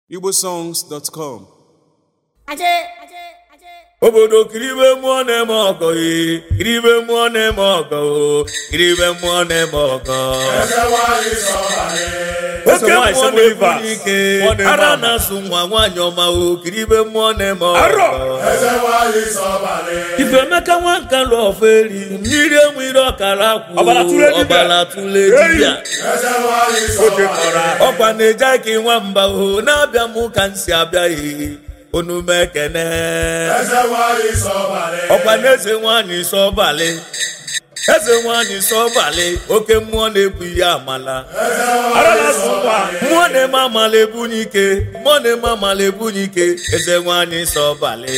igbosongs.com obodo kiribe mmụọ na-eme ọgọ ee kiribe mmụọ na-eme ọgọ o kiribe mmụọ na-eme ọgọ oke mmụọ na-ebu ike ara na-asụ nwa nwaanyị ọma o kiribe mmụọ na-eme ọgọ ifemeka nwa nka lụ ọfọ eri mmiri enwere ọkara akwụ Ọbara tụrụ dibịa. ọbara tụle dibịa ọkwa na-eje aka nwamba o na-abịa m ka m si abịa ee onume ekene ọkwa na eze nwanyị sọbalị eze nwanyị sọbalị oke mmụọ na-ebu ihe amala mmụọ na-eme amala ebunye ike mmụọ na-eme amala ebunye ike eze nwanyị sọbalị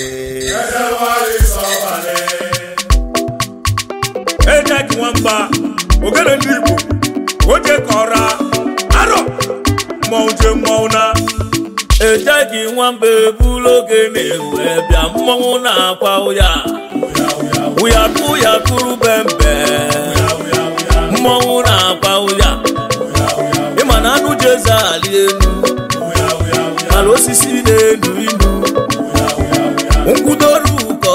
ejeki nwamba ogene ndị igbo oje kọra arọ mmọnwụ je mmọnwụ na ejeghị nwamba ebulu oge na-ewe bịa mmọnwụ na-akwa ụya ụya ụya kụrụ bembe mmọnwụ na-akwa ụya ịma na anụ jeze ali enu ala osisi na-enu inu nkwudoru ụkọ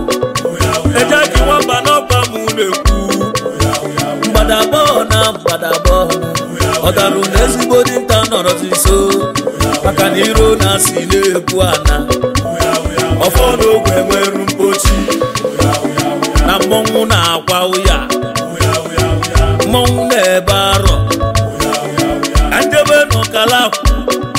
ejeghị nwamba n'ọba m na-ekwu mgbadabọ na mgbadabọ ọdarụ na ezigbo dinta nọrọzi nso maka na iro na-asị na-ekwu ana ọfọ n'ogwe nwere mpochi na mmọnwụ na-akwa ụya mmọnwụ na-ebe arọ na njebe n'ọkalakwụ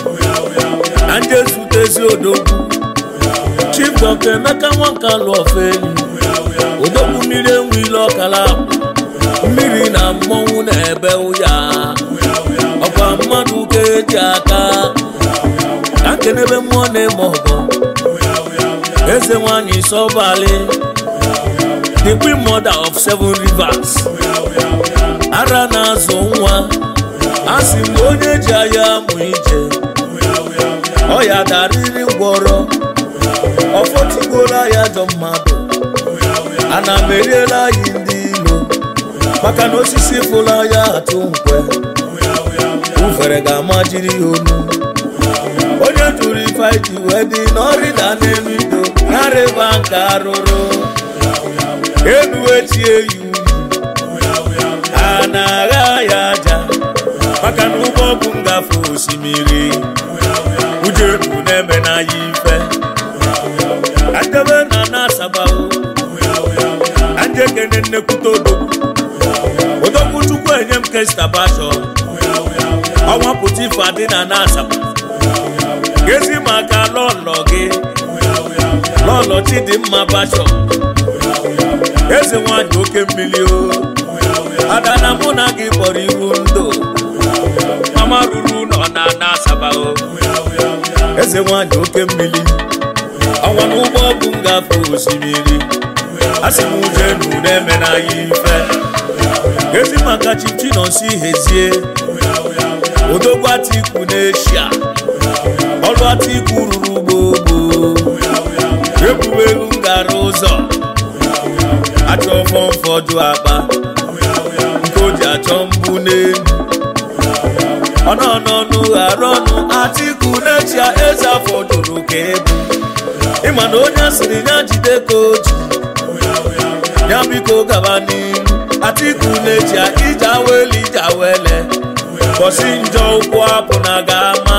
na nje zutezi odogwu chief dọkta emeka nwanka lụ ọfọ elu odogwu mmiri enwe ile ọkalakwụ mmiri na mmọnwụ na-ebe ụya ọkwa mmadụ ka eji aka ka nkenebe mmụọ na-eme ọgọ eze nwanyị sọbalị the queen mother of seven rivers ara na-azụ nwa a sị m onye ji anya amụ ije ọ ya darịrị ngwọrọ ọfọtụgbuola ya jọ mmadụ ana m eriela anyị ndị ilo maka na osisi fụla ya atụ nkwe ufere ga-amajiri ya onu onye tụrụ ife iji wee dị n'ọrịda n'elu ido narịba nke arụrụ elu echie ya unyi a na-agha ya aja maka na ụgbọ bụ ngafe osimiri ujeru na-eme na ya ife adebe na na-asabawo ajekene nnekwute odogwu odogwu chukwu enye m kestabasho ọnwa pụta ife adị na na-asaba gezi maka lọlọ gị lọlọ chidimma basho eze nwanyị oke mmiri o ada na mụ na gị kpọrọ iru ndụ mama ruru nọ na na-asaba o eze nwanyị oke mmiri ọnwa n'ụgbọ bụ ngafe osimiri asị m ujenu na-eme na ya ife ezi maka chichinonsi hezie odogwu atiku n'eshia ọrụ atiku ruru gbogbo ebubelu ngara ụzọ achọ fọmfọdụ akpa nke o ji achọ mbụ n'elu ọnọnọnụ ghara ọnụ atiku n'echia eze afọ jụrụ ka ebu ịma na onye asịrị ya jide ka o ji ya biko gaba n'ihu atiku n'echia ije awele ije awele bọsi njọ ụkwụ apụ na ga-ama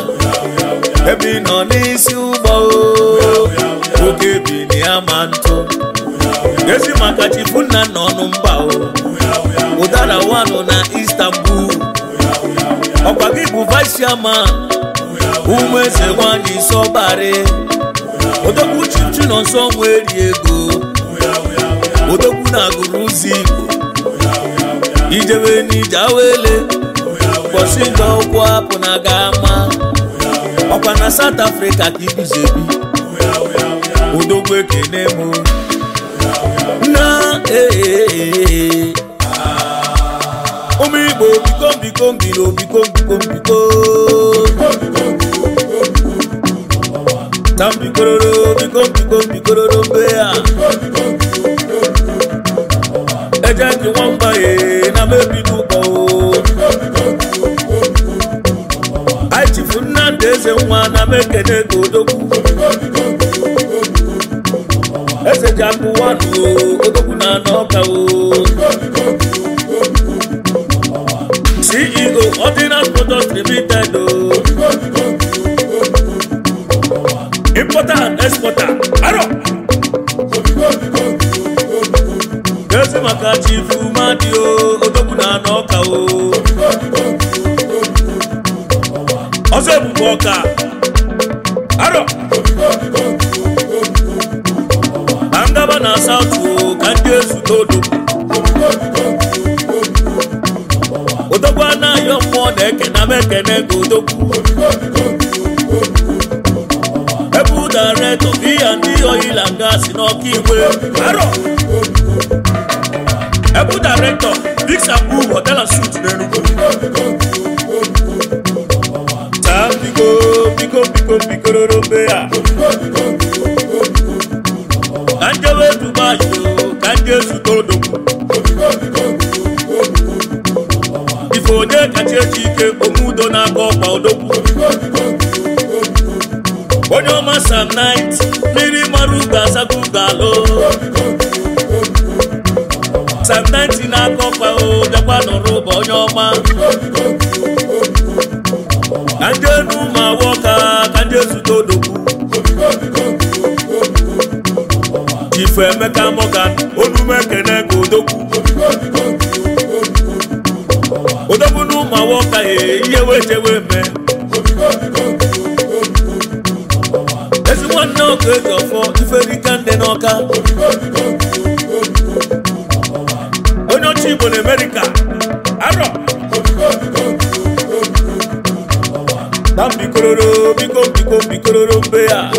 ebe ị nọ n'isi ụgbọ o, oke bi na ya ma ntụ ezi maka chifu nna nna ọnụ mba o ụdara wanụ na istanbul ọkwa gị bụ vice chairman ụmụ eze nwanyị sọbarị odogwu chichu nọ nsọ nweri ego odogwu na-agụrụ ụzọ igbo ijebe n'ije awele ụbọchị njọ ụkwụ apụ na ga-ama ọkwa na south africa ka ibizebi odogwu ekene mụ na ee ụmụ igbo biko biko mbiro biko biko biko tambikororo biko biko bikororo mbe ya eje gị nwamba ye na mebido ụkọ o anyị chifu nnamdị jide eze nwa na mekene ka odogwu eze ji akụwanụ odogwu na anọka o ceo ordinance motors limited o importer and exporter aro ezi maka chifu mmadụ o odogwu na anọka o ọzọ ebube ọka aro na ngaba na saụtụ ka ndị ezute odogwu odogwu anaghị mmụọ na-ekene m ekene ka odogwu ebe ụdaretọ iya ndị oyila gasị n'ọka igwe aro ebe ụdaretọ diksapu hotel and suit n'enugwu taa biko biko biko bikororo mbe ya ka njewe dubai o ka nje zute odogwu ife onye kacha eji ike omudo na-aga ọkwa odogwu onye ọma sam nit mmiri mara ugo asago ugo alụ sam nit na-aga ọkwa o bịakwa nọrọ ụba onye ọma ka ndị enu ma wọka ka ndị ezute odogwu chifu emeka morgan onume ekene ka odogwu odogwu na ụmụ awọka e ihe wejewe me ezi nwanne ọka eji ọfọ iferika ndị n'ọka onye ọcha igbo na amerịka arọ na mbikororo biko biko mbikororo mbe ya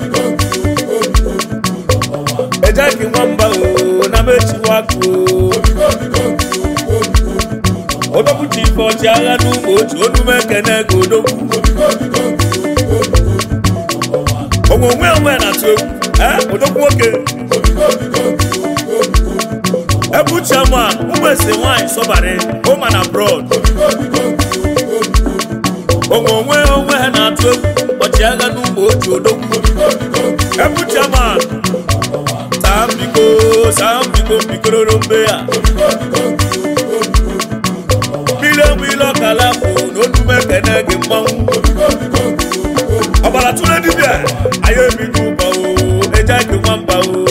ejeki nwamba o na mechiwakụ odogwu ji ife ọchị agha n'ụmụ otu onume ekene ka odogwu onwe onwe na-atụ egwu ee odogwu nwoke ebe uchiama ụmụ ese nwanyị sọbara ụma na brod onwe onwe onwe ha na-atụ egwu ọchịagha n'ụmụ otu odogwu ebe uchiama saa mbiko saa mbiko mbikororo mbe ya mmiri enwe ile ọkala bụ na onume ekene gị mmanwụ ọbara tụrụ dibịa anyị ebigo ụba o eje gị nwamba o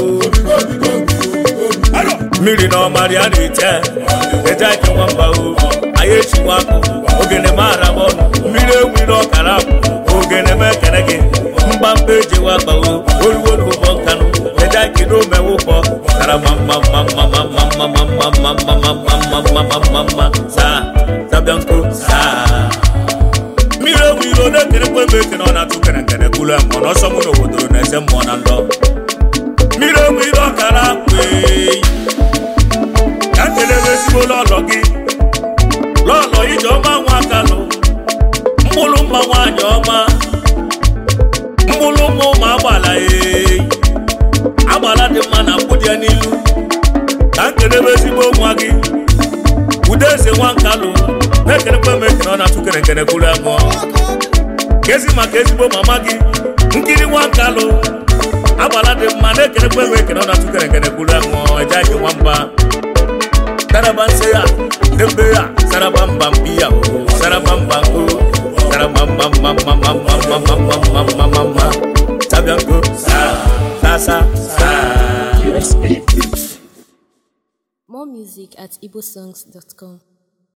Aro! mmiri na ọmarị a na-eche eje gị nwamba o anyị echikwa akụ ogene mara m ọnụ mmiri enwe ile ọkala bụ ogene m ekene gị mgbamba ejewa akpa o oruwo n'ụbọ nkanụ eje gị n'omewe ụbọ tara ma mma mma mma mma mma mma mma mma mma mma mma mma mma mma mma saa sabianko saa mmiri ewu iro na-ekerekwa ebe ekene ọ na-atụ kerekere kwulu mmụọ n'ọsọ mụ na obodo na-eze mmụọ na ndọ mmiri ewu iro ọkara kweyi ka m kelere ezigbo lọlọ gị lọlọ ijeọma nwa akalụ mkpụrụ mma nwaanyị ọma mkpụrụ ụmụ ụmụ agbala eyi agbala dị mma na mkpụdị ya n'ilu ka m kelere ezigbo nwa gị ude eze nwa nkalụ na-ekerekwa m ekene ọ na-atụ kerekere kwuru agụọ kezi maka ezigbo mama gị nkiri nwa nkalụ agbala dị mma na-ekerekwa m ekene ọ na-atụ kerekere kwuru agụọ eje gị nwamba saraba nse ya dembe ya saraba mba mpi ya o saraba mba nko saraba mba mba mba mba mba mba mba mba mba mba mba mba sabianko sa sa sa sa More music at igbosongs.com.